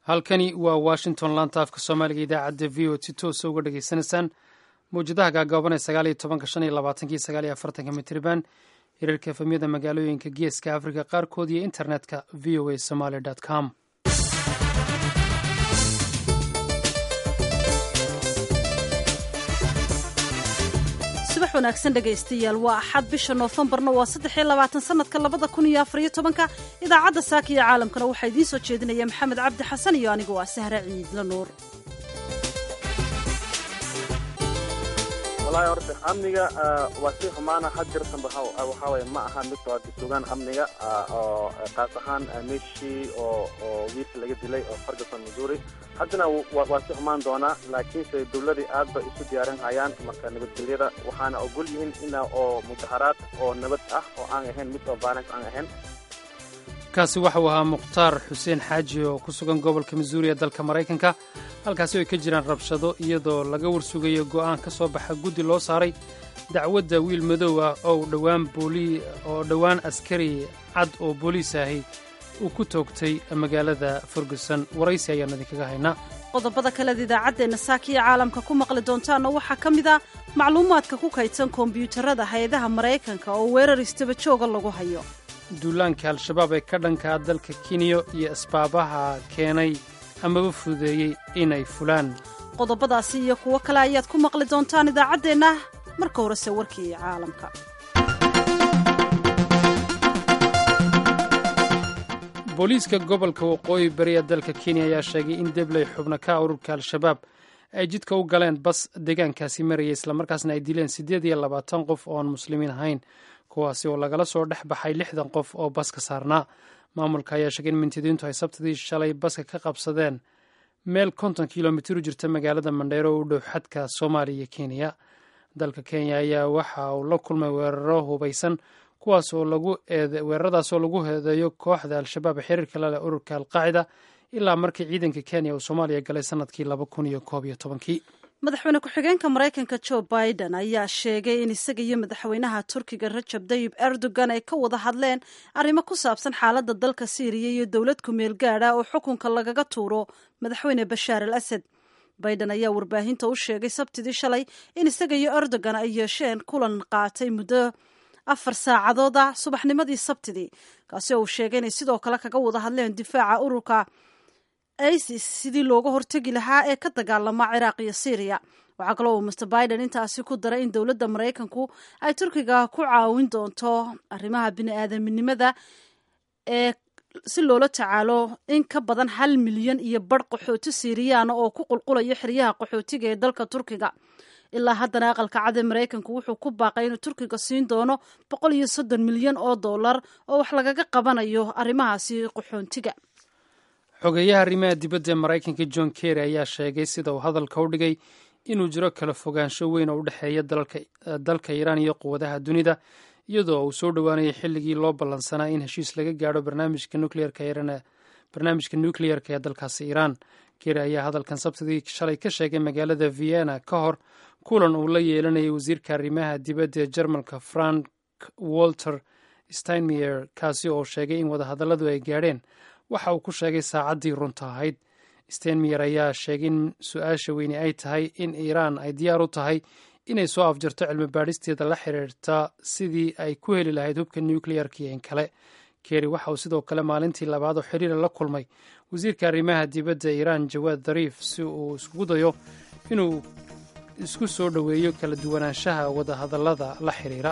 halkani waa washington laanta afka soomaaliga idaacadda v o si toosa uga dhagaysanaysaan mawjadaha gaagaaban ee sagaal iyo tobanka shan iyo labaatankii sagaal iyo afartanka mitriban hirarka efemyada magaalooyinka geeska afrika qaarkood iyo internetka v o a somaly com subax wanaagsan dhegaystayaal waa axad bisha noofembarna waa saddex iyo labaatan sanadka labada kun iyo afariyo tobanka idaacadda saaka iyo caalamkana waxaa idiin soo jeedinaya maxamed cabdi xasan iyo anigu waa sahre ciidla nuur walahi horta amniga waa sii xumaana had jirtanba waxaa waye ma aha mid waa sugaan amniga oo qaas ahaan meeshii oo oo wiilka laga dilay oo ferguson missouri haddana waa sii xumaan doonaa laakiinse dowladii aad bay isu diyaarin hayaan marka nabadgelyada waxaana ogol yihiin ina oo mudaharaad oo nabad ah oo aan ahayn mid oo violence aan ahayn kaasi waxau ahaa mukhtaar xuseen xaaji oo ku sugan gobolka missouri ee dalka maraykanka halkaasi ay ka jiraan rabshado iyadoo laga warsugayo go'aan ka soo baxa guddi loo saaray dacwadda wiil madow ah oo dhowaan oo dhowaan askari cad oo booliis ahi uu ku toogtay magaalada ferguson waraysi ayaan idinkaga haynaa qodobada kaleed idaacaddeenna saakiya caalamka ku maqli doontaanna waxaa ka mid a macluumaadka ku kaydsan kombiyuutarada hay-adaha maraykanka oo weerar istaba jooga lagu hayo duulaanka al-shabaab ee ka dhankaa dalka kenya iyo asbaabaha keenay amaba fududeeyey inay fulaan qodobadaasi iyo kuwo kale ayaad ku maqli doontaan idaacaddeenna marka horese warkii caalamka booliiska gobolka waqooyi bari ee dalka kenya ayaa sheegay in debley xubno ka ururka al-shabaab ay jidka u galeen bas deegaankaasi marayay islamarkaasna ay dileen siddeed iyo labaatan qof oo aan muslimiin ahayn kuwaasi oo lagala soo dhex baxay lixdan qof oo baska saarnaa maamulka ayaa sheegay in mintidiintu ay sabtidii shalay baska ka qabsadeen meel konton kilomitir u jirta magaalada mandheero oo u dhow xadka soomaaliya iyo kenya dalka kenya ayaa waxa uu la kulmay weeraro hubaysan kuwaas oo lagu weeraradaas oo lagu heedeeyo kooxda al-shabaab ee xiriirka la leh ururka alqaacida ilaa markii ciidanka kenya uu soomaaliya galay sanadkii laba kun iyo koob iyo tobankii madaxweyne ku-xigeenka maraykanka joe biden ayaa sheegay in isaga iyo madaxweynaha turkiga rajab dayib erdogan ay ka wada hadleen arrimo ku saabsan xaaladda dalka syriya iyo dowlad ku-meel gaadha oo xukunka lagaga tuuro madaxweyne bashaar al asad biden ayaa warbaahinta u sheegay sabtidii shalay in isaga iyo erdogan ay yeesheen kulan qaatay muddo afar saacadood ah subaxnimadii sabtidii kaasi oo uu sheegay inay sidoo kale kaga wada hadleen difaaca ururka isis sidii looga hortegi lahaa ee ka dagaalama ciraaq iyo syriya waxaa kaloo uu master biden intaasi ku daray in dowladda maraykanku ay turkiga ku caawin doonto arrimaha bini-aadaminimada ee si loola tacaalo in ka badan hal milyan iyo badh qaxooti siiriyaana oo ku qulqulaya xeryaha qaxootiga ee dalka turkiga ilaa haddana aqalka cad ee maraykanku wuxuu ku baaqay inuu turkiga siin doono boqol iyo soddon milyan oo dollar oo wax lagaga qabanayo arrimahaasi qaxoontiga xogeeyaha arrimaha dibadda ee maraykanka john kerry ayaa sheegay sida uu hadalka u dhigay inuu jiro kala fogaansho weyn oo u dhexeeya dalka iiraan iyo quwadaha dunida iyadoo uu soo dhowaanayay xilligii loo ballansanaa in heshiis laga gaadho barnaamijka nukleyerka ee dalkaasi iiraan kerry ayaa hadalkan sabtidii shalay ka sheegay magaalada vienna ka hor kulan uu la yeelanayay wasiirka arrimaha dibadda ee jarmalka frank walter steinmeyer kaasi oo sheegay in wadahadalladu ay gaadheen waxa uu ku sheegay saacaddii runta ahayd steinmeyer ayaa sheegay in su-aasha weyni ay tahay in iiraan ay diyaar u tahay inay soo afjarto cilmi baadhisteeda la xiriirta sidii ay ku heli lahayd hubka nukleyerka iyo in kale kerry waxa uu sidoo kale maalintii labaad oo xiriira la kulmay wasiirka arrimaha dibadda iiraan jawaad dariif si uu iskugu dayo inuu isku soo dhoweeyo kala duwanaanshaha wadahadallada la xiriira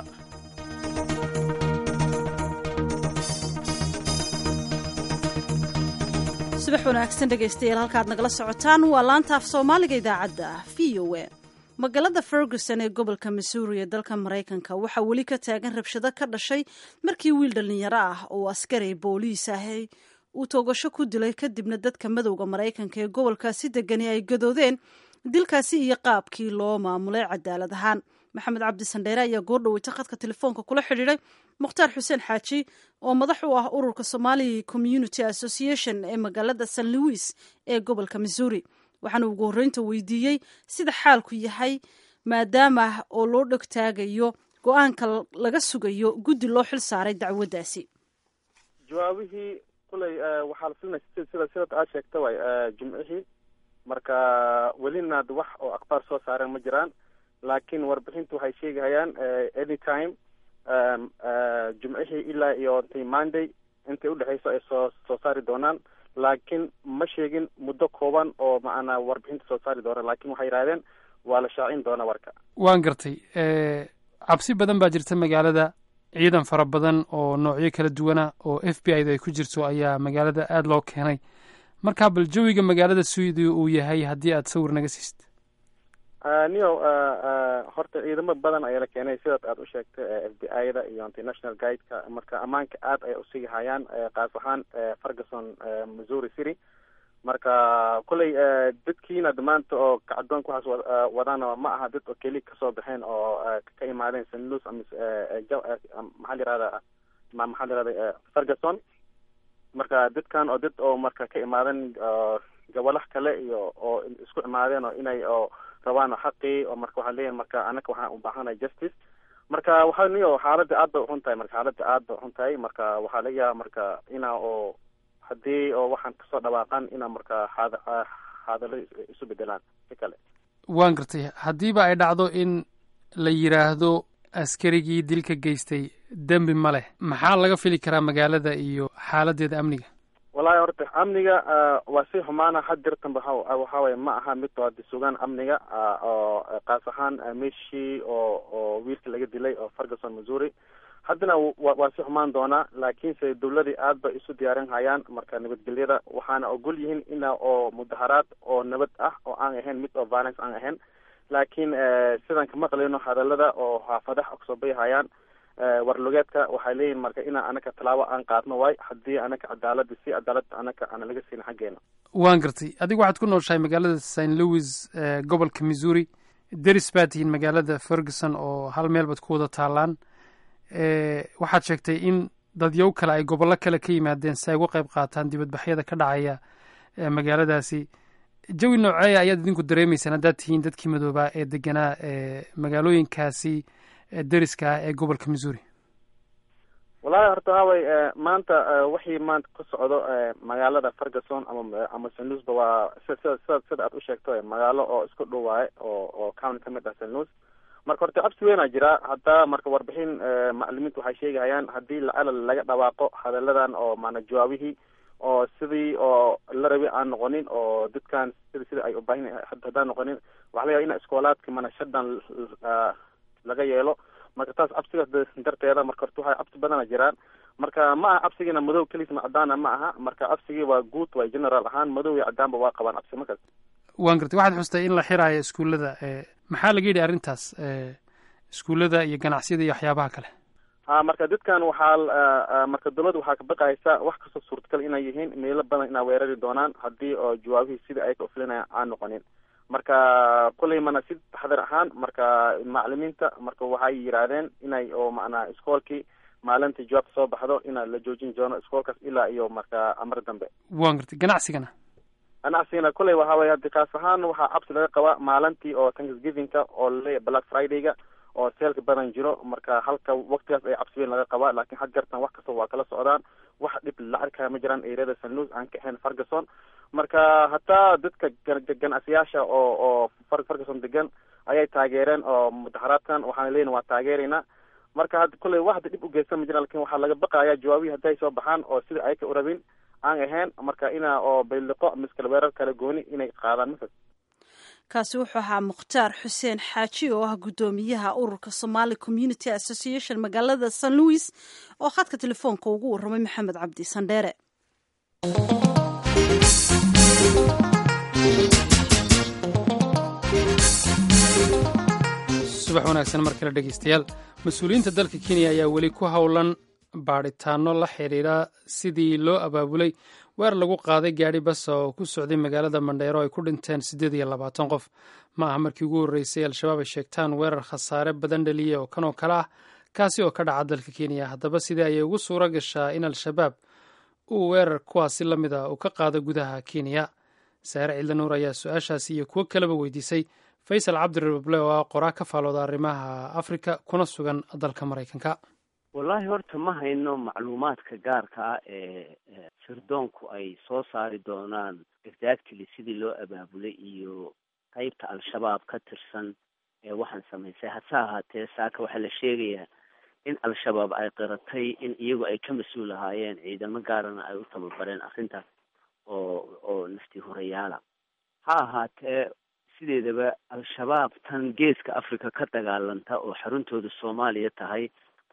subax wanaagsan dhegaystayaal halkaad nagala socotaan waa laanta af soomaaliga idaacadda v o a magaalada ferguson ee gobolka missouri ee dalka maraykanka waxaa weli ka taagan rabshado ka dhashay markii wiil dhallinyaro ah oo askari booliis ahi uu toogasho ku dilay kadibna dadka madowda maraykanka ee gobolkaasi degani ay gadoodeen dilkaasi iyo qaabkii loo maamulay cadaalad ahaan maxamed cabdi sandheere ayaa goordhoweyta khadka telefoonka kula xidhiiday mukhtaar xuseen xaaji oo madax u ah ururka somali community association ee magaalada st louis ee gobolka missouri waxaana ugu horreynta weydiiyey sida xaalku yahay maadaama oo loo dhegtaagayo go-aanka laga sugayo guddi loo xil saaray dacwaddaasi jawaabihii kuley waxaa la filinaya sida sida sidaad aad sheegta way jimcihii marka welina wax oo akhbaar soo saareen ma jiraan laakiin warbixintu waxay sheegahayaan any time jimcihii ilaa iyo intay monday intay udhexeyso ay soo soo saari doonaan laakiin ma sheegin muddo kooban oo macnaa warbixinta soo saari doonaan laakiin waxay yidhahdeen waa la shaacin doonaa warka waan gartay cabsi badan baa jirta magaalada ciidan fara badan oo noocyo kala duwana oo f b i da ay ku jirto ayaa magaalada aada loo keenay marka bal jawiga magaalada sidii uu yahay haddii aad sawir naga siist nio horta ciidamo badan ayaa la keenay sidaad aad u sheegtay f b i da iyo international guideka marka ammaanka aad ay usii hayaan kaas ahaan ferguson missouri city marka kolley dadkiina maanta oo kacdoonka waxaas wadaana ma aha dad oo keli kasoo baxeen oo ka imaadeen st louis ama maxaa la yirahda maxaa la yirahda ferguson marka dadkan oo dad oo marka ka imaaden gobolaha kale iyo oo isku imaadeen oo inay oo rabaan xaqii oo marka waxaa leeyahay marka anaka waxaan u baahanahay justice marka waxaa niyo xaaladda aad bay uxun tahay marka xaaladda aad bay uxun tahay marka waxaa laga yaaba marka inaa oo haddii oo waxaan kasoo dhawaaqan inaa marka xaad xaadalo isu bedelaan si kale waan gartay haddiiba ay dhacdo in la yidhaahdo askarigii dilka geystay dembi ma leh maxaa laga fili karaa magaalada iyo xaaladeeda amniga wallahi horta amniga waa si xumaana had jirtanba waxa waye ma aha mid oo sugaan amniga oo kaas ahaan meshii oo oo wiilka laga dilay oo ferguson missouri haddana waa si xumaan doonaa laakiinse dawladii aad bay isu diyaarin hayaan marka nabadgelyada waxaana ogol yihiin ina oo mudaharaad oo nabad ah oo aan ahayn mid oo violence aan ahayn laakiin sidaan ka maqlayno hadalada oo xaafadaha kasoo bayhayaan warlugeedka waxay leeyihin marka inaa anaka tallaabo aan qaadno waay haddii anaka cadaalada si cadaalada anaka ana laga siin xaggeena waan gartay adigu waxaad ku nooshahay magaalada st louis gobolka missouri deris baa tihiin magaalada ferguson oo hal meel baad ku wada taalaan waxaad sheegtay in dadyow kale ay gobollo kale ka yimaadeen si ay uga qayb qaataan dibadbaxyada ka dhacaya magaaladaasi jawi nooceeya ayaad idinku dareemeysaan haddaad tihiin dadkii madoobaa ee deganaa magaalooyinkaasi deriska ah ee gobolka missouri wallahi horta haway maanta wixii maanta ka socdo magaalada ferguson ama ama st louisba waa sida sida sida aad u sheegto magaalo oo isku dhow waaye oo oo county ka mid ah st louis marka horta cabsi weynaa jira hadda marka warbixin macalimiinta waxay sheegahayaan haddii lacalal laga dhawaaqo hadalladan oo maana jawaabihii oo sidii oo la rabi aan noqonin oo dadkan sida sida ay ubaahin haddaan noqonin waxa laga ina iskoolaadka mana shadan laga yeelo marka taas cabsigaas darteeda marka horta waxay cabsi badana jiraan marka ma aha cabsigiina madow kelisma cadaana ma aha marka cabsigii waa guud waa general ahaan madow iyo cadaanba waa qabaan cabsi markaas waan gartay waxaad xustay in la xiraayo iskuullada maxaa laga yidhi arrintaas iskuullada iyo ganacsiyada iyo waxyaabaha kale ha marka dadkan waxaa marka dawladda waxaa ka baqaysa wax kastoo suurtagal inay yihiin meelo badan inaa weerari doonaan haddii oo jawaabihii sida ay ka ufilinaya aan noqonin marka kulley mana si taxdar ahaan marka macalimiinta marka waxay yidhaahdeen inay oo macnaa iskoolkii maalintii jawaabta soo baxdo ina la joojin doono iskoolkaas ilaa iyo marka amar dambe waan gartay ganacsigana ganacsigana kulley waxa weye haddi kaas ahaan waxaa cabsi laga qabaa maalintii oo thanksgivingka oo laleeyahy black fridayga oo seelka badan jiro marka halka waktigaas ay cabsi weyn laga qabaa laakiin had jartan wax kasta waa kala socdaan wax dhib la arkaya ma jiraan eriyada st louis aan ka ahayn ferguson marka hataa dadka ganacsiyaasha oo oo ferguson degan ayay taageereen oo mudaharaadkan waxaana leeyihin waa taageeraynaa marka hadda kulley wax hadda dhib ugeysan ma jiraan lakin waxaa laga baqaya jawaabihii haddi ay soo baxaan oo sida ay ka urabin aan ahayn marka ina oo bayliqo miskale weerar kala gooni inay qaadaan mafad kaasi wuxuu ahaa mukhtaar xuseen xaaji oo ah guddoomiyaha ururka somaali community association magaalada st louis oo khadka telefoonka ugu warramay maxamed cabdi sandheere subax wanaagsan mar kale dhegeystayaal mas-uuliyiinta dalka kenya ayaa weli ku howlan baadhitaano la xidhiidha sidii loo abaabulay weer lagu qaaday gaadhi bas oo ku socday magaalada mandheero ay ku dhinteen siddeed iyo labaatan qof ma aha markii ugu horreysay al-shabaab ay sheegtaan weerar khasaare badan dhaliya oo kan oo kale ah kaasi oo ka dhaca dalka kenya haddaba sidee ayay ugu suura gashaa in al-shabaab uu weerar kuwaasi la mid a uu ka qaado gudaha kenya saare ciidla nuur ayaa su-aashaasi iyo kuwo kaleba weydiisay faysal cabdirabable oo ah qoraa ka faalooda arrimaha afrika kuna sugan dalka maraykanka wallaahi horta ma hayno macluumaadka gaarka ah ee sirdoonku ay soo saari doonaan exactly sidii loo abaabulay iyo qeybta al-shabaab ka tirsan ee waxaan samaysay hase ahaatee saaka waxaa la sheegayaa in al-shabaab ay qiratay in iyagu ay ka mas-uul ahaayeen ciidamo gaarana ay u tababareen arrintaas oo oo nafti horayaala ha ahaatee sideedaba al-shabaab tan geeska africa ka dagaalanta oo xaruntooda soomaaliya tahay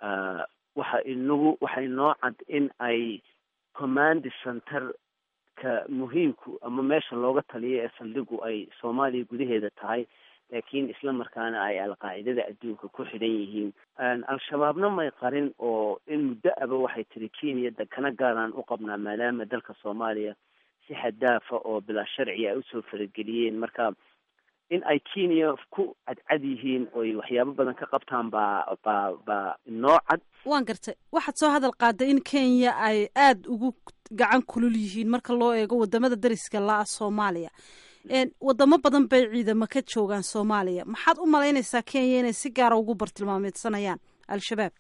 waxa inagu waxa inoo cad in ay command center ka muhiimku ama meesha looga taliyo ee saldhigu ay soomaaliya gudaheeda tahay laakiin isla markaana ay alqaacidada adduunka ku xidhan yihiin al-shabaabna may qarin oo in muddo aba waxay tiri kenya dekana gaaraan u qabnaa maadaama dalka soomaaliya si xadaafa oo bilaa sharci ay usoo farageliyeen marka in ay kenya ku cadcad yihiin oy waxyaabo badan ka qabtaan baa baa baa inoo cad waan gartay waxaad soo hadal qaaday in kenya ay aada ugu gacan kulul yihiin marka loo eego wadamada dariska la-a soomaaliya wadamo badan bay ciidamo ka joogaan soomaaliya maxaad u malaynaysaa kenya inay si gaara ugu bartilmaameedsanayaan al-shabaab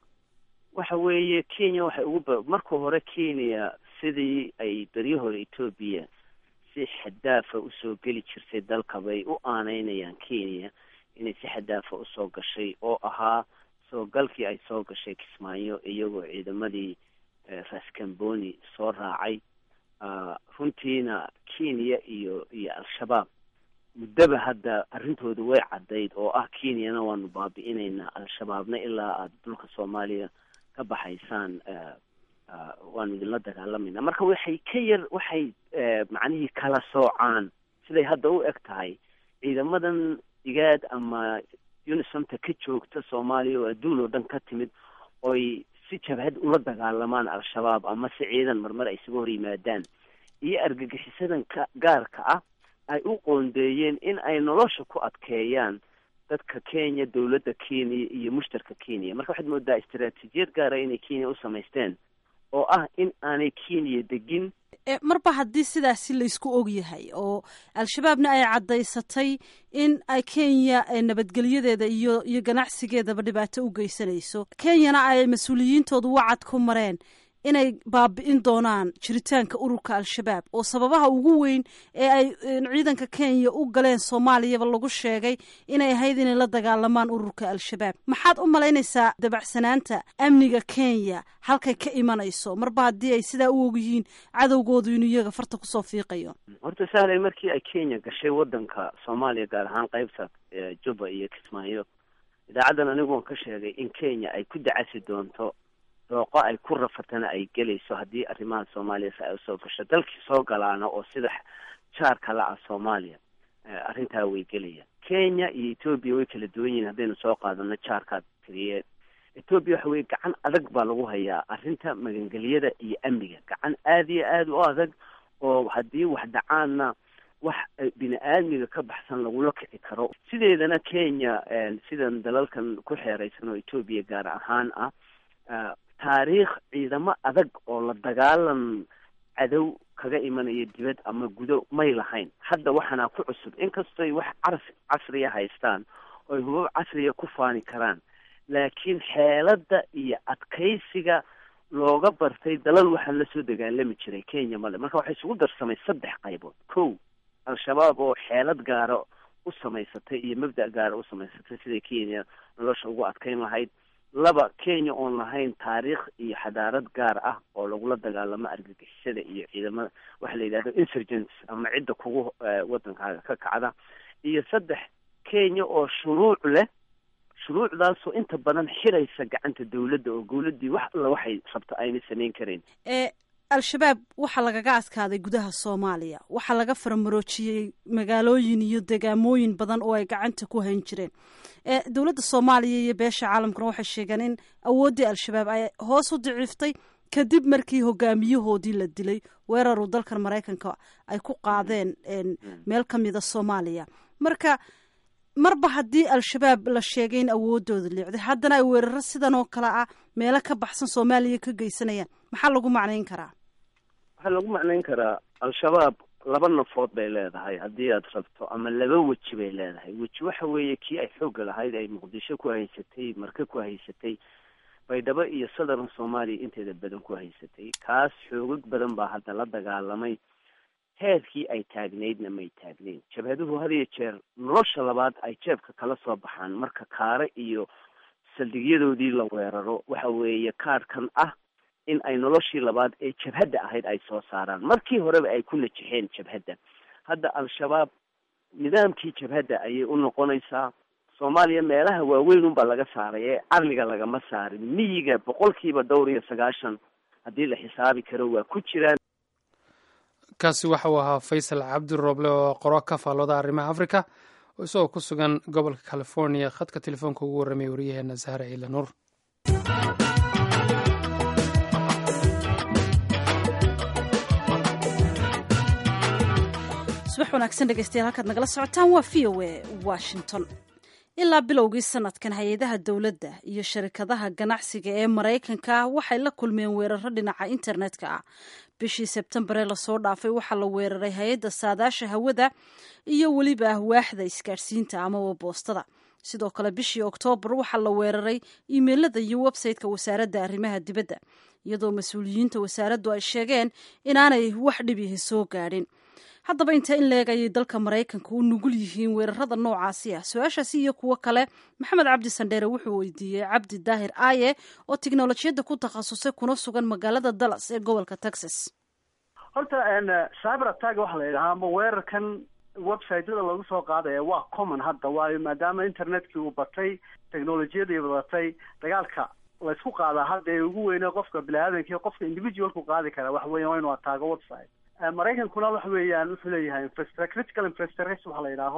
waxa weeye kenya waxay ugu marka hore kenya sidii ay beryo hore etoobiya si xadaafa usoo geli jirtay dalka bay u aaneynayaan kenya inay si xadaafa usoo gashay oo ahaa soo galkii ay soo gashay kismaayo iyagoo ciidamadii raskamboni soo raacay runtiina kenya iyo iyo al-shabaab muddaba hadda arrintooda way caddayd oo ah kenyana waanu baabi'inaynaa al-shabaabna ilaa aada dhulka soomaaliya ka baxaysaan waanu idinla dagaalamayna marka waxay ka yar waxay macnihii kala soocaan siday hadda u eg tahay ciidamadan igaad ama unisomta ka joogta soomaaliya oo adduun oo dhan ka timid oy si jabhad ula dagaalamaan al-shabaab ama si ciidan marmar ay isaga hor yimaadaan iyo argagixisadan ka gaarka ah ay u qoondeeyeen in ay nolosha ku adkeeyaan dadka kenya dowladda kenya iyo mushtarka kenya marka waxaad moodaa istaraatiijiyad gaara inay kenya u samaysteen oo ah in aanay kenya degin marba haddii sidaasi laysku og yahay oo al-shabaabna ay caddaysatay in ay kenya nabadgelyadeeda iyo iyo ganacsigeedaba dhibaato u geysanayso kenyana ay mas-uuliyiintoodu wacad ku mareen inay baabi'in doonaan jiritaanka ururka al-shabaab oo sababaha ugu weyn ee ay ciidanka kenya u galeen soomaaliyaba lagu sheegay inay ahayd inay la dagaalamaan ururka al-shabaab maxaad u malaynaysaa dabacsanaanta amniga kenya halkay ka imanayso marba haddii ay sidaa u og yihiin cadowgoodu inuu iyaga farta kusoo fiiqayo horta sahlay markii ay kenya gashay wadanka soomaaliya gaar ahaan qeybta juba iyo kismaayo idaacaddan anigu waan ka sheegay in kenya ay ku dacasi doonto dooqo ay ku rafatana ay gelayso haddii arrimaha soomaaliya si ay usoo gasho dalkii soo galaana oo sida jaarka la ah soomaaliya arrintaa way gelayaan kenya iyo etoobiya way kala duwan yihiin haddaynu soo qaadano jaarkaad tiriye etoobiya waxa weye gacan adag baa lagu hayaa arrinta magangelyada iyo amniga gacan aada iyo aada u adag oo haddii wax dhacaanna wax bini aadmiga ka baxsan lagula kici karo sideedana kenya sidan dalalkan ku xeeraysan oo etoobiya gaar ahaan ah taariikh ciidamo adag oo la dagaalan cadow kaga imanaya dibad ama gudo may lahayn hadda waxaana ku cusub inkastoy wax car casriya haystaan oy hubab casriya ku faani karaan laakiin xeeladda iyo adkaysiga looga bartay dalal waxaan lasoo dagaalami jiray kenya male marka waxay isugu darsamay saddex qaybood kow al-shabaab oo xeelad gaara u samaysatay iyo mabda' gaara u samaysatay siday kenya nolosha ugu adkayn lahayd laba kenya oon lahayn taariikh iyo xadaarad gaar ah oo lagula dagaalamo argagixisada iyo ciidamada waxa la yidhahdo insurgents ama cidda kugu wadankaaga ka kacda iyo saddex kenya oo shuruuc leh shuruucdaasoo inta badan xiraysa gacanta dawladda oo dawladdii wax alla waxay rabto ayna samayn karayn al-shabaab waxaa lagaga adkaaday gudaha soomaaliya waxaa laga faramaroojiyey magaalooyin iyo degaamooyin badan oo ay gacanta ku hayn jireen dowladda soomaaliya iyo beesha caalamkuna waxay sheegeen in awooddii al-shabaab ay hoos u daciiftay kadib markii hogaamiyahoodii la dilay weeraruu dalkan maraykanka ay ku qaadeen meel ka mida soomaaliya marka marba haddii al-shabaab la sheegay in awooddooda liicday haddana ay weeraro sidan oo kale ah meelo ka baxsan soomaaliya ka geysanayaan maxaa lagu macnayn karaa waxaa lagu macnayn karaa al-shabaab laba nafood bay leedahay haddii aad rabto ama laba weji bay leedahay weji waxa weeye kii ay xoogga lahayd ay muqdisho ku haysatay marke ku haysatay baydhabo iyo southern soomaaliya inteeda badan ku haysatay kaas xoogag badan baa hadda la dagaalamay heerkii ay taagnaydna may taagnayn jabhaduhu had iyo jeer nolosha labaad ay jeebka kala soo baxaan marka kaare iyo saldhigyadoodii la weeraro waxa weeye kaarhkan ah in ay noloshii labaad ee jabhadda ahayd ay soo saaraan markii horeba ay ku najixeen jabhadda hadda al-shabaab nidaamkii jabhadda ayay u noqonaysaa soomaaliya meelaha waaweyn unbaa laga saaray ee arliga lagama saarin miyiga boqolkiiba dhowr iyo sagaashan haddii la xisaabi karo waa ku jiraan kaasi waxa uu ahaa faysal cabdi rooble oo qoro ka faallooda arrimaha africa oo isagoo ku sugan gobolka california khadka telefoonka ugu warramay wariyaheena sahre ciila nuur subax wanaagsan dhegeystayaal halkaad nagala socotaan waa v o a washington ilaa bilowgii sanadkan hay-adaha dowladda iyo sharikadaha ganacsiga ee maraykanka waxay la kulmeen weeraro dhinaca internetka ah bishii sebtembar ee lasoo dhaafay waxaa la weeraray hay-adda saadaasha hawada iyo weliba waaxda isgaadhsiinta amaba boostada sidoo kale bishii oktoobar waxaa la weeraray imeilada iyo websayteka wasaaradda arrimaha dibadda iyadoo mas-uuliyiinta wasaaraddu ay sheegeen inaanay wax dhibihi soo gaadhin haddaba inta in leeg ayay dalka maraykanka u nugul yihiin weerarada noocaasi ah su-aashaasi iyo kuwo kale maxamed cabdi sandheere wuxuu weydiiyey cabdi daahir aaye oo tiknolojiyadda ku takhasusay kuna sugan magaalada dallas ee gobolka texas horta cyber attack waxa la yidhahaa ama weerarkan websiteyada lagu soo qaadaya waa common hadda waayo maadaama internetkii uu batay technolojiyadii badatay dagaalka laysku qaadaa hadda ee ugu weyne qofka bini-aadanki qofka individualku qaadi kara waxa weya waa inuu ataago website maraykankuna waxa weeyaan wuxuu leeyahay infrastr critical infrastructure waxa la yidhaaho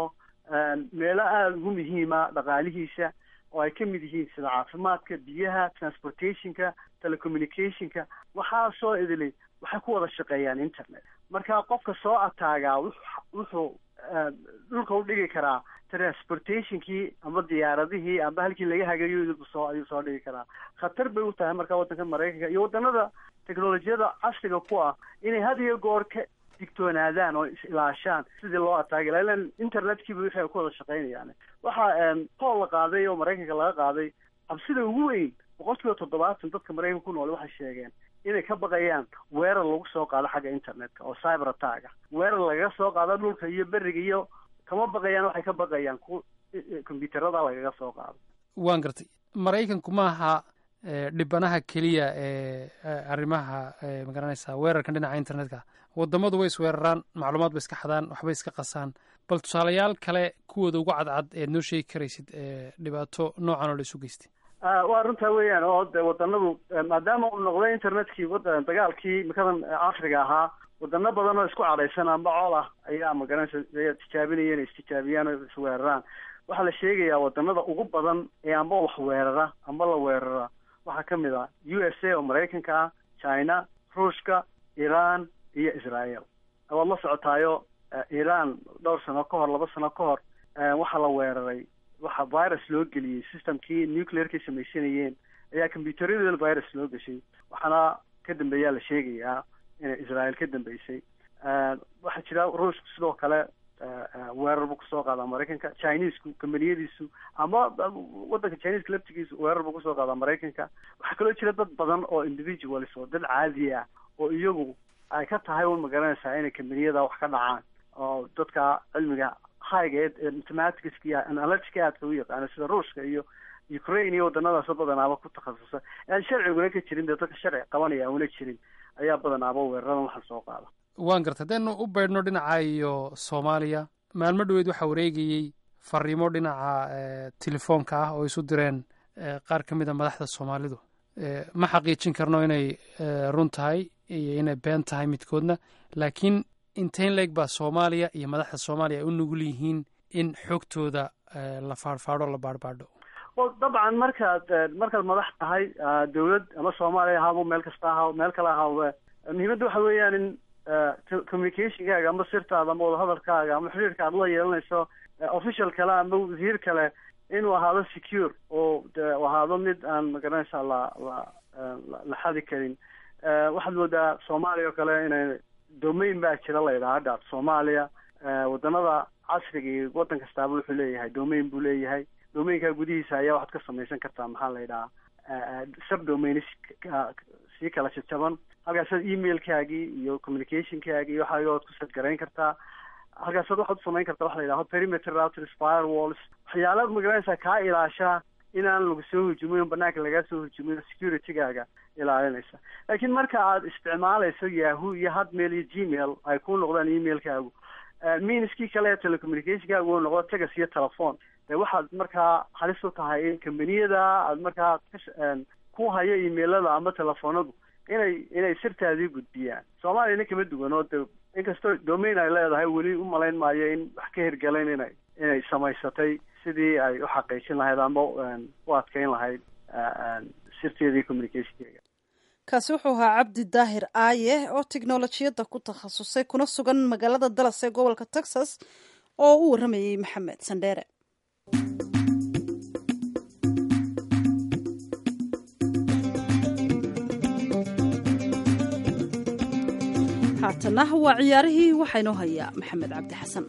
meelo aada ugu muhiima dhaqaalihiisa oo ay kamid yihiin sida caafimaadka biyaha transportationka telecommunicationka waxaasoo idili waxay ku wada shaqeeyaan internet marka qofka soo ataagaa wuxuu dhulka udhigi karaa transportationkii ama diyaaradihii ama halkii laga hagayo soo ayuu soo dhigi karaa khatar bay u tahay marka waddanka maraykanka iyo waddanada technolojiyada casriga ku ah inay had iyo goor ka digtoonaadaan oo is-ilaashaan sidii loo ataagi laha ilan internetkiiba wixii ay ku wada shaqeynayaan waxaa pool la qaaday oo maraykanka laga qaaday cabsida ugu weyn boqol kiiba toddobaatan dadka maraykanka ku nool waxay sheegeen inay ka baqayaan weerar lagu soo qaado xagga internetka oo cyber attacka weerar lagaga soo qaado dhulka iyo beriga iyo kama baqayaan waxay ka baqayaan ku combyuuterada lagaga soo qaado waan gartay maraykanku maaha dhibanaha keliya ee arrimaha magaranaysaa weerarkan dhinaca internetka wadamadu way isweeraraan macluumaad bay iska xadaan waxbay iska qasaan bal tusaalayaal kale kuwooda ugu cadcad eed noo sheegi karaysid dhibaato noocan oo la isu geystay waa runtaa weeyaan oo de wadanadu maadaama uu noqday internetkii wada dagaalkii makadan casriga ahaa wadano badan oo isku cadhaysan amba cool ah ayaa magaranaysa tijaabinaya inay istijaabiyaan oo isweeraraan waxaa la sheegayaa wadanada ugu badan ee amba wax weerara amba la weerara waxaa kamid ah u s a oo maraykanka ah china ruushka iran iyo israel waad la socotaayo iran dhowr sano ka hor laba sano ka hor waxaa la weeraray waxaa virus loo geliyey systemkii nuclearkay samaysanayeen ayaa combyuuteryadeeda virus loo geshay waxaana ka dambeeyaa la sheegayaa inay israel ka dambeysay waxaa jira ruushku sidoo kale weerar buu kusoo qaadaa maraykanka chinesku kambaniyadiisu ama wadanka chineska laftigiisu weerar buu kusoo qaadaa maraykanka waxaa kaloo jira dad badan oo individuals oo dad caadi ah oo iyagu ay ka tahay un magaranaysaa inay kambaniyada wax ka dhacaan oo dadka cilmiga higa ee mathematicska iyo analytica aadka u yaqaano sida ruushka iyo ukraine iyo wadanadaas badanaaba ku takhasusa aan sharciguna ka jirin dee dadka sharci qabanaya una jirin ayaa badanaaba weeraradan waxaan soo qaada waan gartay haddaynu u baydhno dhinaca iyo soomaaliya maalmo dhoweed waxaa wareegayey fariimo dhinaca telefoonka ah oo isu direen qaar ka mid a madaxda soomaalidu ma xaqiijin karno inay run tahay iyo inay been tahay midkoodna laakiin inteyn leeg baa soomaaliya iyo madaxda soomaaliya ay u nugul yihiin in xogtooda la faadhfaadho la baadhbaadho dabcan markaad markaad madax tahay dawlad ama soomaaliya ahaabo meel kasta ahaa meel kale ahaabe muhiimadda waxa weeyaan in communicationkaaga ama sirtaada ama wadahadalkaaga ama xiriirka aad la yeelanayso official kale ama wasiir kale inuu ahaado secure oo de ahaado mid aan magaranaysa la la la xadi karin waxaad moodaa soomaaliya oo kale inay domain baa jira la yidhaha hadda soomaaliya wadanada casriga iyo waddan kastaaba wuxuu leeyahay domain buu leeyahay domainka gudihiisa ayaa waxaad ka samaysan kartaa maxaa la yidhahaa subdomains sii kala jajaban halkaasaad emailkaagii iyo communicationkaagii iyo waxaagood ku sadgarayn kartaa halkaasaad waxaad u samayn kartaa waxa la yidhahdo perimeter routers firewalls waxyaala magaranaysaa kaa ilaashaa inaan lagu soo hujumin banaanka lagaa soo hujumin security-gaaga ilaalinaysa laakiin marka aad isticmaalayso yahoo iyo hotmail iyo gmail ay ku noqdaan emailkaagu miniskii kale ee telecommunicationkaagu uu noqdo tegas iyo telephone dee waxaad markaa halis u tahay in kambaniyada aad markaa ku hayo emailada ama telefoonadu inay inay sirtaadii gudbiyaan soomaaliyana kama duwan oo de inkastoo domain ay leedahay weli u malayn maayo in wax ka hirgalayn inay inay samaysatay sidii ay u xaqiijin lahayd ama u adkeyn lahayd sirteedii communicationkeega kaasi wuxuu ahaa cabdi daahir aaye oo tiknolojiyadda ku takhasusay kuna sugan magaalada dallas ee gobolka texas oo u warramayey maxamed sandheere haatana waa ciyaarihii waxaa inoo hayaa maxamed cabdi xasan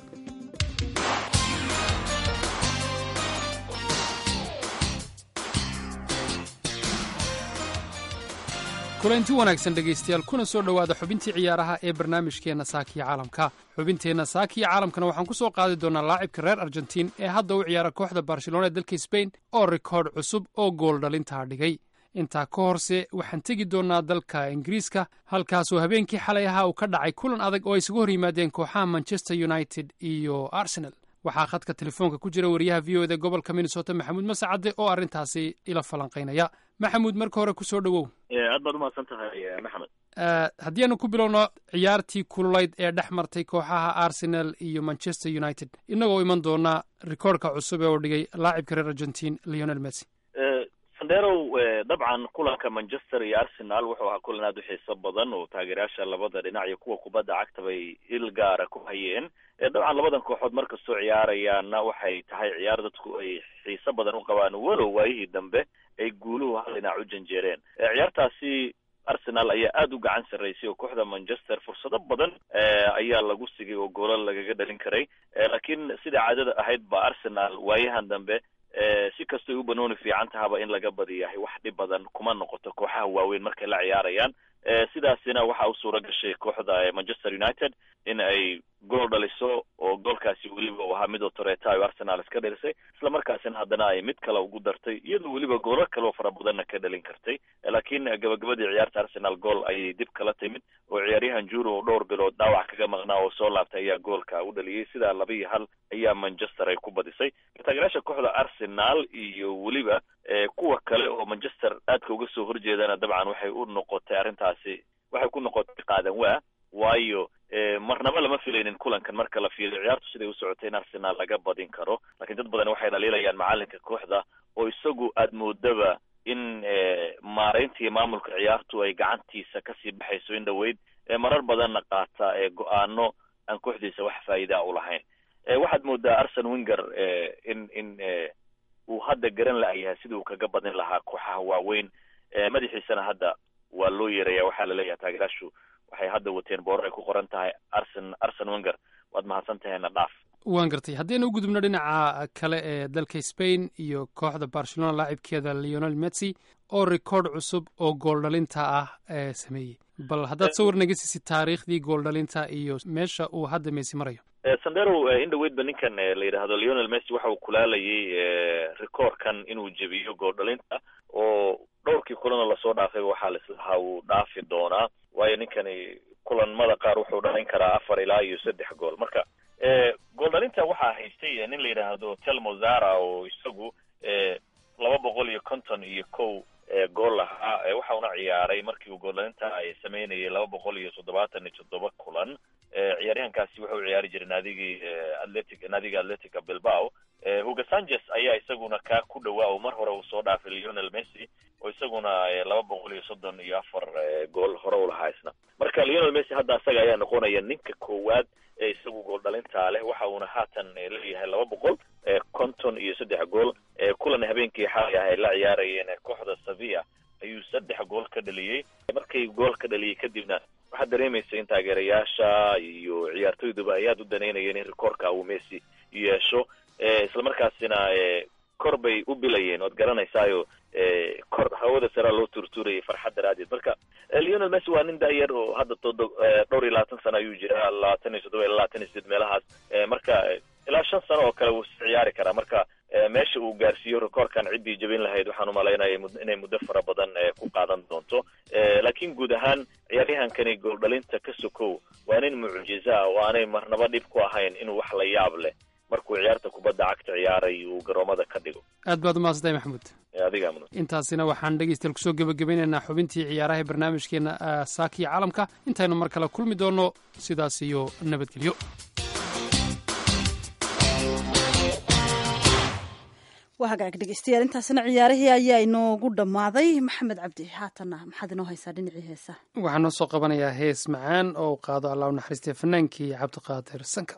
kulanti wanaagsan dhegaystayaal kuna soo dhowaada xubintii ciyaaraha ee barnaamijkeenna saakiya caalamka xubinteenna saakiya caalamkana waxaan ku soo qaadi doonaa laacibka reer argentiin ee hadda u ciyaara kooxda barcelona ee dalka sbain oo rikoodh cusub oo gool dhalintaa dhigay intaa ka horse waxaan tegi doonnaa dalka ingiriiska halkaasoo habeenkii xalay ahaa uu ka dhacay kulan adag oo ay isugu hor yimaadeen kooxaha manchester united iyo arsenal waxaa khadka telefoonka ku jira wariyaha v o eda gobolka minnesota maxamuud masacadde oo arrintaasi ila falanqaynaya maxamuud marka hore kusoo dhowow aad baad umahadsan tahay maxamed haddii aanu ku bilowno ciyaartii kululayd ee dhex martay kooxaha arsenal iyo manchester united innagoo iman doonaa rikoorhka cusub ee uu dhigay laacibka reer argentin leonel messi sandherow dabcan kulanka manchester iyo arsenal wuxuu ahaa kulan aada u xiiso badan oo taageerayaasha labada dhinac iyo kuwa kubadda cagta bay il gaara ku hayeen dabcan labadan kooxood markastoo ciyaarayaanna waxay tahay ciyaar dadku ay xiiso badan u qabaan walow waayihii dambe ay guuluhu hal dhinac u janjeereen ciyaartaasi arsenal ayaa aada u gacan sarraysay oo kooxda manchester fursado badan ayaa lagu sigay oo goolal lagaga dhalin karay laakiin sida caadada ahayd ba arsenal waayahan dambe si kastoy u banooni fiican tahaba in laga badiyahay wax dhib badan kuma noqoto kooxaha waaweyn markay la ciyaarayaan sidaasina waxaa u suura gashay kooxda manchester united in ay gool dhaliso oo goolkaasi weliba uu ahaa mid oo toreeta ay arsenal iska dhalisay isla markaasina haddana ay mid kale ugu dartay iyadoo weliba goolo kaleo fara badanna ka dhalin kartay laakiin gabagabadii ciyaarta arsenal gool ayay dib kala timid oo ciyaaryahan juro oo dhowr bilood dhaawac kaga maqnaa oo soo laabtay ayaa goolka u dhaliyey sidaa laba iyo hal ayaa manchester ay ku badisay taageerayaasha kooxda arsenal iyo weliba kuwa kale oo manchester aadka uga soo horjeedana dabcan waxay u noqotay arrintaasi waxay ku noqotay qaadan waa waayo marnaba lama filaynin kulankan marka la fiiriyo ciyaartu siday u socotay in arsenal laga badin karo lakiin dad badan waxay dhaliilayaan macalinka kooxda oo isagu aada moodaba in maaraynta iyo maamulka ciyaartu ay gacantiisa kasii baxayso in dhaweyd marar badanna qaata go-aano aan kooxdiisa wax faa'iida u lahayn waxaad moodaa arsen winger in in uu hadda garan la-yahay sidii uu kaga badin lahaa kooxaha waaweyn madaxiisana hadda waa loo yeeraya waxaa laleeyahay taageeraashu waxay hadda wateen boorar ay ku qoran tahay arsen arsen winger waad mahadsan tahayna dhaaf waan gartay haddaynu u gudubno dhinaca kale ee dalka spain iyo kooxda barcelona laacibkeeda leonel messi oo rikoodh cusub oo gooldhalinta ah ee sameeyey bal haddaad sawir naga siisid taariikhdii gooldhalinta iyo meesha uu hadda messi marayo sandero in dhaweydba ninkan la yidhaahdo leonel messi waxa uu kulaalayay rikoorkan inuu jebiyo gooldhalinta oo dhowrkii kulanoo lasoo dhaafay waxaa laislahaa uu dhaafi doonaa waayo ninkani kulanmada qaar wuxuu dhalin karaa afar ilaa iyo saddex gool marka gooldhalinta waxaa haystay nin la yidhaahdo telmo zara oo isagu laba boqol iyo konton iyo kow gool lahaa waxa una ciyaaray markii uu gooldhalinta ay sameynayay laba boqol iyo toddobaatan iyo toddoba kulan ciyaaryahankaasi wuxuu ciyaari jiray naadigii atletic naadiga atletica bilbao hugo sanchez ayaa isaguna kaa ku dhawaa oo mar hore uu soo dhaafay leonel messi oo isaguna laba boqol iyo soddon iyo afar gool hore u lahaa isna marka leonel messi hadda asaga ayaa noqonaya ninka koowaad ee isagu gool dhalintaa leh waxa uuna haatan leeyahay laba boqol konton iyo saddex gool kulan habeenkii xalay ah ay la ciyaarayeen kooxda sevilla ayuu saddex gool ka dhaliyey markay gool ka dhaliyey kadibna waxaad dareemaysa in taageerayaasha iyo ciyaartoyduba ay aada u danaynayeen in rikoorka uu messi yeesho isla markaasina kor bay u bilayeen waad garanaysaayo kor hawada saraa loo tuurtuurayay farxad daraaddeed marka leonel messi waa nin da-yar oo hadda todo dhowr iyo labaatan sano ayuu jiraa labaatan iyo toddoba ilaa labaatan iyo sideed meelahaas marka ilaa shan sano oo kale wuu is ciyaari karaa marka meesha uu gaarsiiyo rekoorkan ciddii jabin lahayd waxaan umalaynaya inay muddo fara badan ku qaadan doonto laakiin guud ahaan ciyaaryahankani gooldhalinta ka sokow waa nin mucjiza ah oo aanay marnaba dhib ku ahayn inuu wax la yaab leh markuu ciyaarta kubadda cagta ciyaaray uu garoomada ka dhigo aad baad umahadsantahay maxamuud adigaa mudan intaasina waxaan dhegeystayaal kusoo gebagabeynaynaa xubintii ciyaaraha barnaamijkeena saakiya caalamka intaynu mar kale kulmi doonno sidaas iyo nabadgelyo waa hagaag dhegeystayaal intaasina ciyaarihii ayaa inoogu dhammaaday maxamed cabdi haatanna maxaad inoo haysaa dhinacii heesa waxaan noo soo qabanayaa hees macaan oo u qaado allah u naxariistay fanaankii cabdiqaadir sanka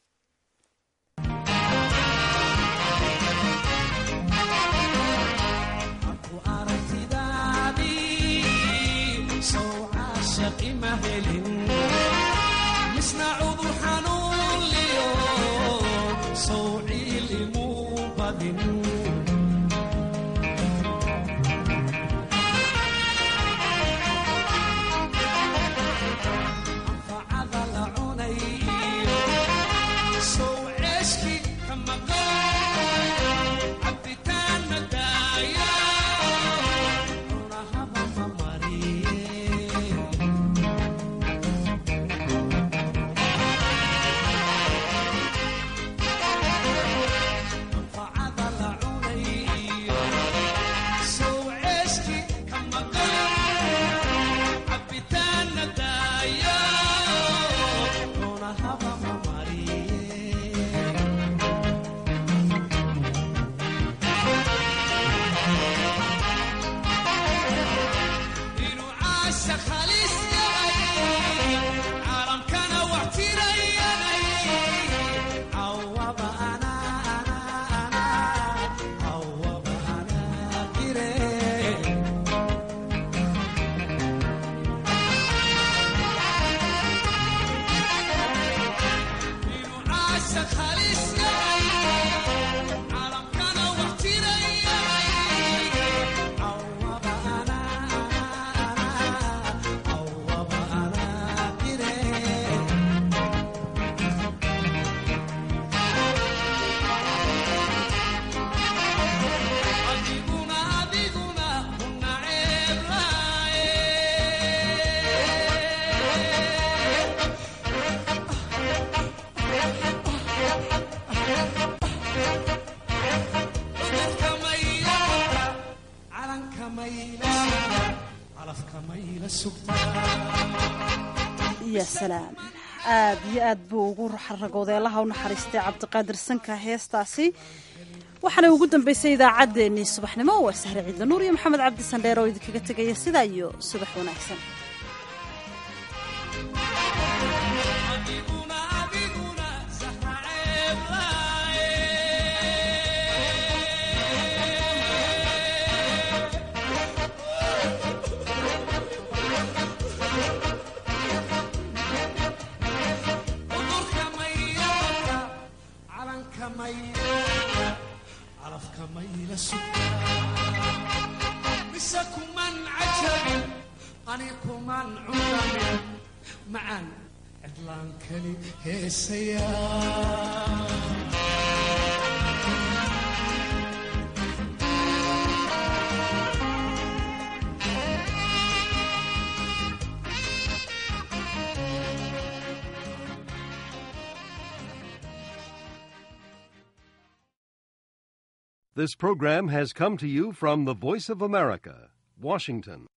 ya salaam aad iyo aad buu ugu xaragoodeelaha u naxariistay cabdiqaadir sanka heestaasi waxaana ugu dambeysay idaacaddeenii subaxnimo waa sahre ciidla nuur iyo maxamed cabdi sandheer oo idinkaga tegaya sidaa iyo subax wanaagsan This program has come to you from the Voice of America, Washington.